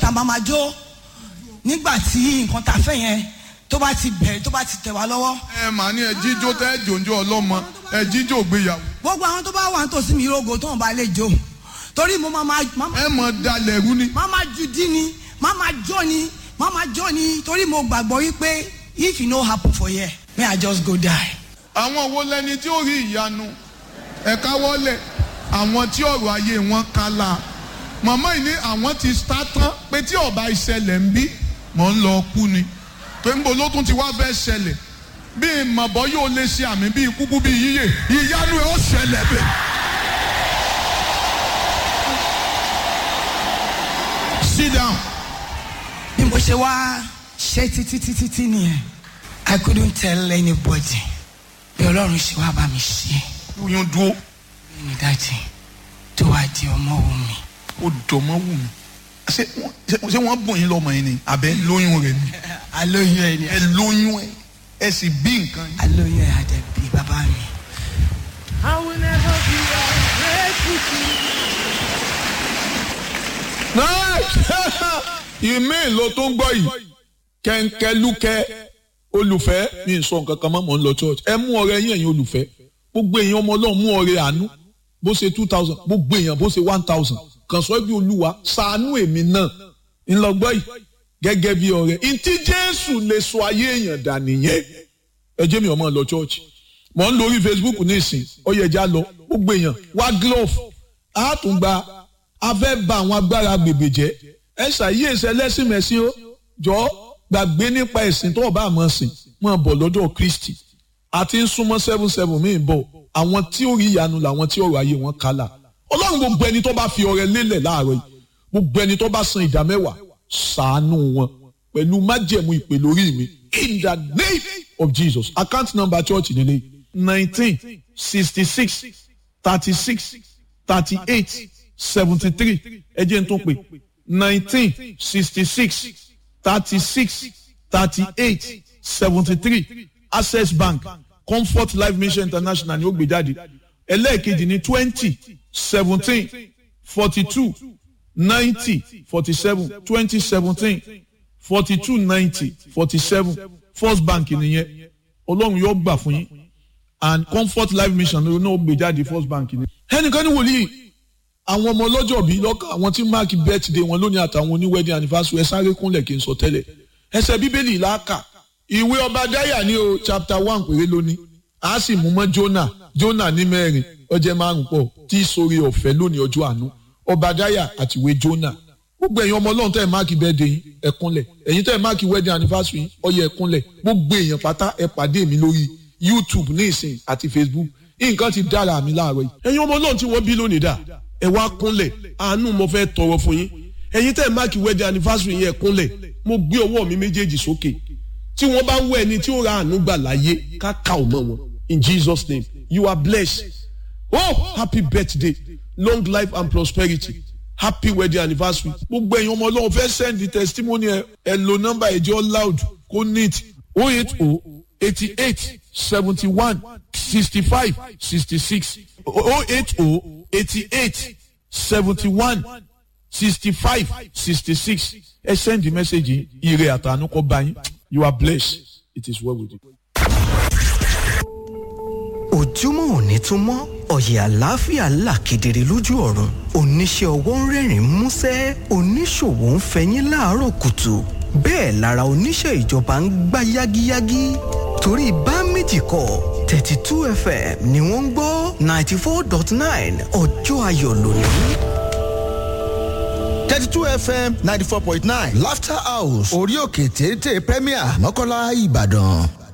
tá a máa ma jó nígbà tí nǹkan tá a fẹ́ yẹn tó bá ti bẹ̀rẹ̀ tó bá ti tẹ̀ wá lọ́wọ́ ẹ mà ní ẹ jíjó tẹ jòjó ọlọ́mọ ẹ jíjó gbéyàwó gbogbo àwọn tó bá wà nítòsí mi rogo tó ń bá lè jó torí mo máa ma máa ma- ẹ mọ dalẹ̀ rú ni. máa ma ju dí ni máa ma jó ni máa ma jó ni torí mo gbàgbọ́ wípé if e no happen for here may I just go die. àwọn wo lẹni tí ó rí ìyanu ẹ̀ka wọlé àwọn tí ọ̀rọ̀ ayé wọn kálá màmá yìí ní àwọn ti sá tán pé tí ọba ìṣẹ̀lẹ̀ ń bí mọ̀ ń lọ kú ni pé ń bo ló tún ti wá fẹ́ ṣẹlẹ̀ bí mọ̀bọ́ yóò lè ṣe àmì bíi kúkú bíi yíyè ìyanu ẹ̀ ó ṣẹlẹ̀ bẹ́ẹ̀. sit down. bí mo ṣe wá ṣe títí títí tí nìyẹn I couldn't tell anybody bí ọlọ́run ṣe wá bá mi ṣe oyún dúró ní dájì tó wá di ọmọ òun mi. ó dọ̀mọ́ wù mí ṣé wọ́n ṣé- ṣé wọ́n bùn yín lọ́mọ yín ni àbẹ́ lóyún rẹ̀ ni alóyún ẹ ni ẹ lóyún ẹ ẹ sì bí nǹkan yín. alóyún ẹ àdẹ̀bí bàbá mi. I will never be ungrateful to you. ìmí ló tó ń gbọ́ yìí kẹ́ńkẹ́lúkẹ́ olùfẹ́ mi ń sọ nǹkan kan mọ́ mọ́ ń lọ church ẹ mú ọrẹ yín ẹ̀yin olùfẹ́ gbogbo èèyàn ọmọ ọlọ́run mú ọrẹ àánú bó ṣe two thousand gbogbo èèyàn bó ṣe one thousand kàn sọ bí olúwa ṣàánú èmi náà ńlọgbọ́ yìí gẹ́gẹ́ bí ọrẹ ntí jésù lè sọ ayé èèyàn dà nìyẹn ẹ jẹ́ mi ọmọ lọ church mọ̀ ń lórí facebook ní ìsìn ọ̀yẹ̀já lọ gbogbo èèyàn wá glove á tún gba a fẹ́ ba àwọn agbára gbègbè jẹ́ ẹ ṣàyè ẹsẹ̀ lẹ́sìn mẹ́sìn ó jọ gbàgbé nípa ẹ̀sìn tó o bá mọ̀ sìn mọ̀ bọ̀ lọ́dọ̀ kristi àti ń súnmọ́ seven seven míì bọ̀ àwọn tí ó rí ìyanu làwọn tí ọ̀rọ̀ ayé wọn kálà ọlọ́run gbogbo ẹni tó bá fi ọrẹ lélẹ̀ láàárọ̀ yìí gbogbo ẹni tó bá san ìdá mẹ́wàá ṣàánú wọn pẹ̀lú májẹ̀mú ìpè lórí mi in the name of jesus account number church nílé nineteen sixty six thirty six thirty eight seventy three ẹ jẹ́ n tún pè nineteen sixty six thirty six thirty eight seventy three access bank comfort life mission international ni ó gbé jáde ẹlẹ́ẹ̀kejì ní twenty seventeen forty two ninety forty seven twenty seventeen forty two ninety forty seven first bank nìyẹn ọlọ́run yóò gbà fún yín and comfort life mission ló náà gbé jáde first bank ni. ẹnìkan ní wòlíì àwọn ọmọ ọlọ́jọ́ bíi lọ́kàn àwọn tí máàkì birthday wọn lónìí àtàwọn oní wedding anniversary ẹ sáré kúnlẹ̀ kí n sọ tẹ́lẹ̀ ẹsẹ̀ bíbélì làákà ìwé ọba dáyà ní o chapter one péré lónìí a sì mú mọ́ jonah jonah ní mẹ́rin ọjẹ́ márùn pọ̀ tí sórí ọ̀fẹ́ lónìí ọjọ́ àánú ọba dáyà àti ìwé jonah gbogbo ẹ̀yin ọmọ ọlọ́run tẹ́ ẹ̀ máàkì birthday yín ẹ kúnlẹ̀ ẹ̀yin tẹ́ ẹ̀ máàkì wedding anniversary yín ó yẹ ẹ kúnlẹ̀ gbogbo èèyàn pátá ẹ pàdé mi lórí youtube ní ìsìn àti facebook nǹkan ti dára mi láàárọ̀ yìí ẹ̀yin ọmọ ọlọ́run tí wọ́n bí lónìí dà ẹ wá kúnlẹ̀ àánú mo fẹ́ tọrọ fún yín ẹ̀yin tẹ́ ẹ̀ máàkì wedding anniversary yẹn kúnlẹ̀ mo gbé ọwọ́ mi méjèèjì sókè tí wọ́n bá ń wọ ẹni tí ó ra àánú gbà láyé ká ká ò mọ́ wọn in jesus name you are blessed oh happy birthday long life and prosperity happy wedding anniversary gbogbo ẹ̀yin ọmọ ọlọ́run fẹ́ send the testimony ẹ ẹ lo number ẹ̀jẹ̀ loud kó neat oh eight oh eighty eight seventy one sixty five sixty six oh eight oh eighty eight seventy one sixty five sixty six ẹ send the message yìí ire àtànú kọ bá yín you are blessed it is well with you. ojúmọ́ òní tún mọ́ ọ̀yẹ̀ àlàáfíà là kedere lójú ọ̀run oníṣẹ́ ọwọ́ ń rẹ́rìn músẹ́ oníṣòwò ń fẹyín láàárọ̀ kùtù bẹ́ẹ̀ lára oníṣẹ́ ìjọba ń gbá yágíyágí torí bá méjì kọ́ thirty two fm ni wọ́n ń gbọ́ ninety four dot nine ọjọ́ ayọ̀ lónìí. 32 fm 94.9 laughter house orí òkè téńté premier mọ́kànlá ìbàdàn.